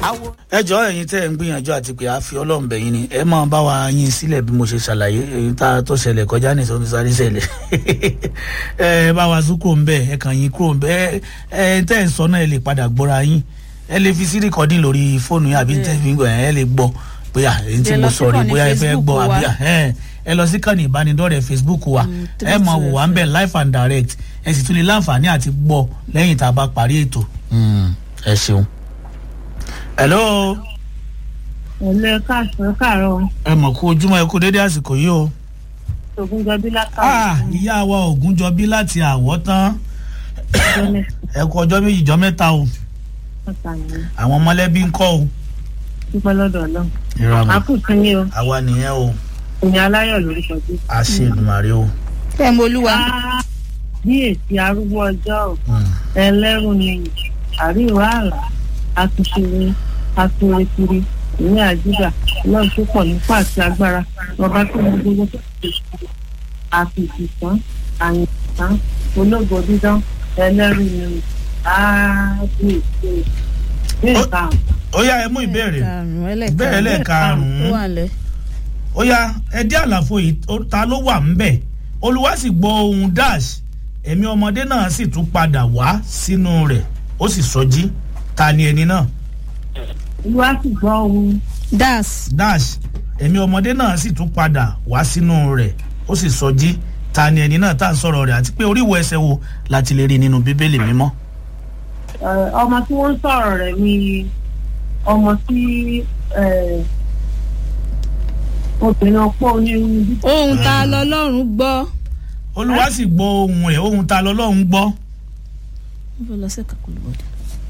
ẹ jọ ẹyin tẹ ẹ ń gbìyànjú àti pé a fi ọlọ́run bẹ̀yìn ni ẹ máa bá wa yín sílẹ̀ bí mo ṣe ṣàlàyé èyí tá a tó ṣẹlẹ̀ kọjá ní ìsọmi sáré ṣẹlẹ̀ ẹ bá wa sún kúrò ń bẹ ẹ kàn yín kúrò ń bẹ ẹ tẹ ẹ sọ náà ẹ lè padà gbọ́ra yín ẹ lè fi sí rìkọ́dìn lórí fóònù yín àbí tẹ fi ń gbọ́ ẹ lè gbọ́ bóyá èyí tí mo sọ rí bóyá ẹ fẹ́ gbọ́ àbí ẹ lọ sí kànnì ìbánidọ́rẹ̀ẹ́ facebook wa ẹ máa wò wá ń bẹ̀ live and direct ẹ sì tún lè láǹfààní àti gbọ́ lẹ́yìn tá a bá parí ètò ẹ ṣeun. hello. ẹ̀lẹ́ káàsán káàárọ̀ ẹ mọ̀ kú ojúmọ́ ẹ kú dédé àsìkò yìí o. ògúnjọbí ah látàrí ìyá wa ògúnjọbí láti àwọ̀ tán ìjọ́lẹ̀ ẹ kú ọjọ́ méjì jọ mẹ́ta o pàtàkì àwọn mọ̀lẹ́bí ń kọ́ o. dúpẹ́ lọ́dọ̀ náà ìrọ̀rùn àkùtù ni o àwa nìyẹn o ìyẹn aláyọ̀ lórí kọjú. a ṣe ìdùnmàrè o. ẹ mọ olúwa bí èsì arúgbó ọjọ́ ò Mm. ẹlẹ́rù ni àríwá àlà àtúnṣe àtúnrekiri ìní àjíjà ọlọ́run tó pọ̀ nípa àti agbára ọba tó mọ gbogbo tó ti ṣe àfìsìtàn àyìntàn ológo dídán ẹlẹ́rù ni ààbò èsì ní ìtàn. ó yá ẹ mú ìbéèrè karùnún Ìbéèrè ẹlẹ́ẹ̀karùn-ún. ó wà lẹ. ó yá ẹ dí àlàfo yìí ó- ta ló wà ń bẹ̀ olúwa sì gbọ́ ohun dash ẹ̀mí ọmọdé náà sì tún padà wá sínú rẹ̀ ó sì sọjí ta ni ẹni náà olúwa sì gbọ́ ohun das dash ẹ̀mí ọmọdé náà sì tún padà wá sínú rẹ̀ ó sì sọjí ta ni ẹni náà tá à ń sọ̀rọ̀ rẹ̀ àti pé oríwo ẹsẹ̀ wo láti lè rí nínú bíbélì mímọ́. Eh, ọmọ tí wọ́n ń sọ̀rọ̀ rẹ̀ ni ọmọ tí eh, obìnrin ọpọ́ onírúurú bí ohun tá a lọ lọ́rùn gbọ́. olúwa sì gbọ́ ohun ẹ̀ ohun ta lọ́lọ́run gbọ́. ó fẹ́ lọ sí kakulubọ̀dé.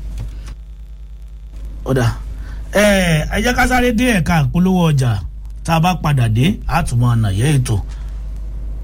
ọ̀dà ẹ ẹ jẹ́ ká sáré dé ẹ̀ka ìpolówó ọjà tá a bá padà dé àtúmọ̀ ànàyẹ́ ètò